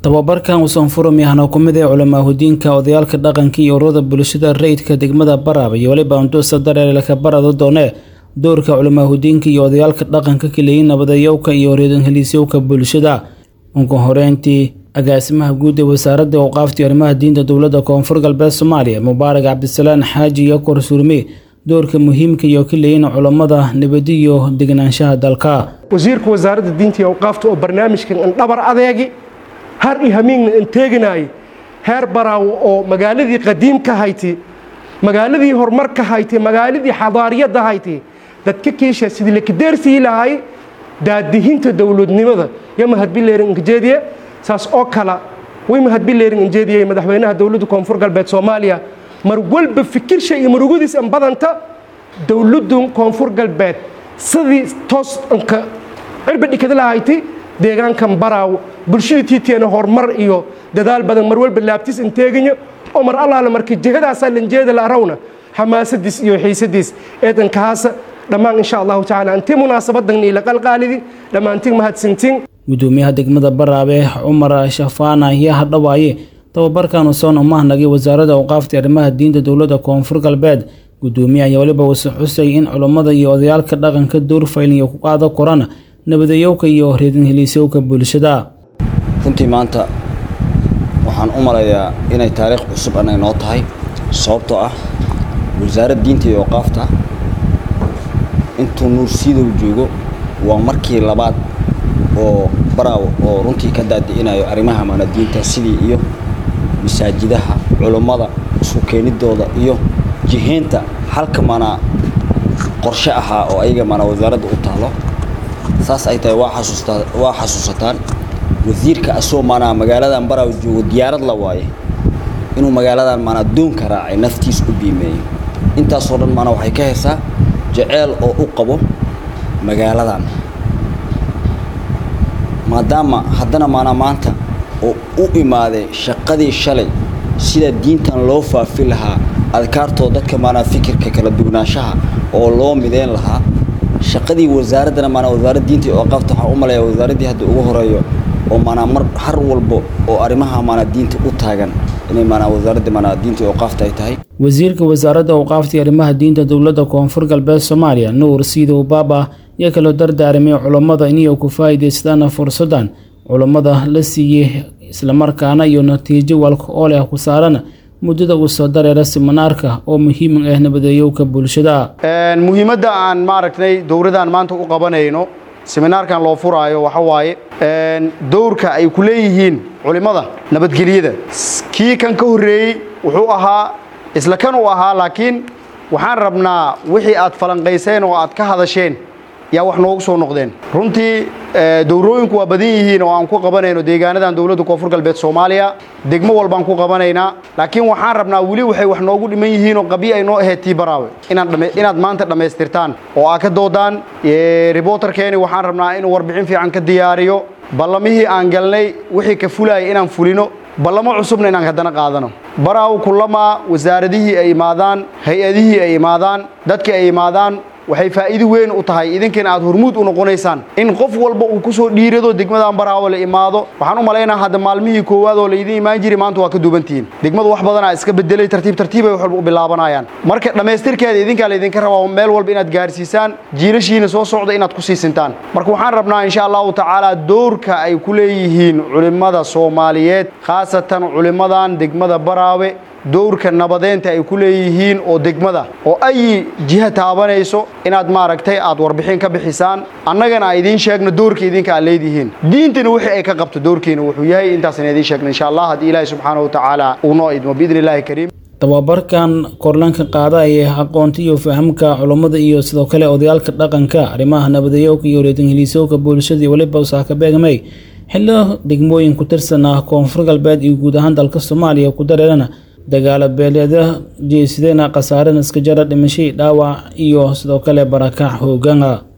tababarkan uusan furum yahana ku mid ee culamaahudiinka odayaalka dhaqanka iyo ururada bulshada rayidka degmada baraab iyo weliba anduusa dareerelka barada doone doorka culamaahudiinka iyo odayaalka dhaqanka kaleeyin nabadayowka iyo reedanheliisyowka bulshada ugu horeyntii agaasimaha guud ee wasaaradda awqaafta iyo arrimaha diinta dowladda koonfur galbeed soomaaliya mubaarak cabdisalaan xaaji iyo korsuurme doorka muhiimka iyo kaleeyin culammada nabadi iyo deganaanshaha dalka wasiirka wasaaradda diinta iyo awqaafta oo barnaamijkan an dhabar adeegi har iyo hamiigna an teeginaayay heer baraawo oo magaaladii qadiimka hayti magaaladii horumarka hayti magaaladii xadaariyadda hayti dadka kiisha sidii lakadeersii lahay daadihinta dowladnimada yo mahadbileerin inkajeediye saas oo kala way mahadbileerin injeediyey madaxweynaha dowladda koonfur galbeed soomaaliya mar walba fikirsha iyo marugadiis an badanta dowladdu koonfur galbeed sidii toos anka cirba dhikada lahayti deegaankan baraaw bulshada tiiteena horumar iyo dadaal badan mar walba laabtiis an teegayo oo mar allaala marka jihadaasaa lanjeeda la arawna xamaasadiis iyo xiisadiis eedankahaasa dhammaan insha allahu tacala anti munaasabadan ila qalqaalidi dhammaantiin mahadsantiin gudoomiyaha degmada baraabe cumar shafaana ayaa hadhawaaye tababarkan usoon umahnagay wasaaradda awqaafta arrimaha diinta dowladda koonfur galbeed gudoomiye ayaa weliba wasi xusay in culummada iyo odayaalka dhaqanka door faylin iyo ku qaado korana nabadayowka iyo reedanheliisyowka bulshada runtii maanta waxaan u malayaa inay taariikh cusub anay noo tahay sababtoo ah wasaaradda diinta iyo awqaafta intuu nuur siidow joogo waa markii labaad oo baraawo oo runtii ka daadi'inayo arrimaha maanadiinta sidii iyo masaajidaha culummada isku keenidooda iyo jihaynta halka maanaa qorshe ahaa oo ayaga maanaa wasaaradda u taalo saas ay tahay waa xasuustaa waa xasuusataan wasiirka asoo maanaa magaaladan baraawo joogo diyaarad la waaye inuu magaaladan maanaa doonka raacay naftiis u biimeeyo intaasoo dhan maanaa waxay ka haysaa jeceel oo u qabo magaaladan maadaama haddana maanaa maanta oo u imaaday shaqadii shalay sida diintan loo faafi lahaa adkaartoo dadka maanaa fikirka kala dugnaanshaha oo loo mideyn lahaa shaqadii wasaaraddana maanaa wasaaradda diinta iyo awqaafta waxaan u malayaa wasaaraddii hadda ugu horeeyo oo maanaa mar har walbo oo arrimaha maanaa diinta u taagan inay maanaa wasaaradda maanaa diinta iyo awqaafta ay tahay wasiirka wasaaradda awqaafta iyo arrimaha diinta dowladda koonfur galbeed soomaaliya nuur siidow baaba ayaa kaloo dardaaramay culammada inay ku faa'iidaystaana fursaddan culammada la siiyey islamarkaana iyo natiijo walka oo leh ku saaran muddada uu soo dareera siminaarka oo muhiim ah nabadeeyowka bulshada muhiimadda aan maaragtay dowladdan maanta u qabanayno seminaarkan loo furaayo waxa waaye dowrka ay ku leeyihiin culimmada nabadgelyada kii kan ka horreeyey wuxuu ahaa isla kan uu ahaa laakiin waxaan rabnaa wixii aad falanqayseen oo aad ka hadasheen yaa wax noogu soo noqdeen runtii dowrooyinku waa badan yihiin oo aan ku qabanayno deegaanadan dowladda koonfur galbeed soomaaliya degmo walbaan ku qabanaynaa laakiin waxaan rabnaa weli waxay wax noogu dhiman yihiin oo qabyo ay noo ahayd tii baraawe inaad maanta dhammaystirtaan oo aad ka doodaan riboterkeeni waxaan rabnaa inuu warbixin fiican ka diyaariyo ballamihii aan galnay wixii ka fulaaya inaan fulino ballamo cusubna inaan haddana qaadano baraaw kulamaa wasaaradihii ay imaadaan hay-adihii ay imaadaan dadkii ay imaadaan waxay faa'iido weyn u tahay idinkana aad hormuud u noqonaysaan in qof walba uu ku soo dhiirado degmadan baraawo la imaado waxaan u malaynaa hadda maalmihii koowaad oo laydin imaan jiray maanta waa ka duubantihiin degmadu wax badanaa iska bedelay tartiib tartiibay wax walba u bilaabanayaan marka dhammaystirkeeda idinkaa laydinka rabaa meel walba inaad gaarsiisaan jiilashiina soo socda inaad ku siisintaan marka waxaan rabnaa insha allahu tacaala doorka ay ku leeyihiin culimmada soomaaliyeed khaasatan culimmadan degmada baraawe dowrka nabadeynta ay ku leeyihiin oo degmada oo ay jiha taabanayso inaad maaragtay aad warbixin ka bixisaan annagana a idiin sheegno doorka idinka aad leedihiin diintana wixii ay ka qabto doorkiina wuxuu yahay intaasna idiin sheegno insha allah haddii ilaahi subxaana wa tacaala uu noo idmo biidni illaahi kariim tababarkan korlanka qaada ee aqoonta iyo fahamka culummada iyo sidoo kale odayaalka dhaqanka arrimaha nabadayowka iyo reedanheliisowka bulshada iyo weliba usaaka beegmay xillo degmooyin ku tirsan ah koonfur galbeed iyo guud ahaan dalka soomaaliya ku dareerana dagaalo beeleeda jeesideena khasaare naskajara dhimashadii dhaawac iyo sidoo kale barakac hoogana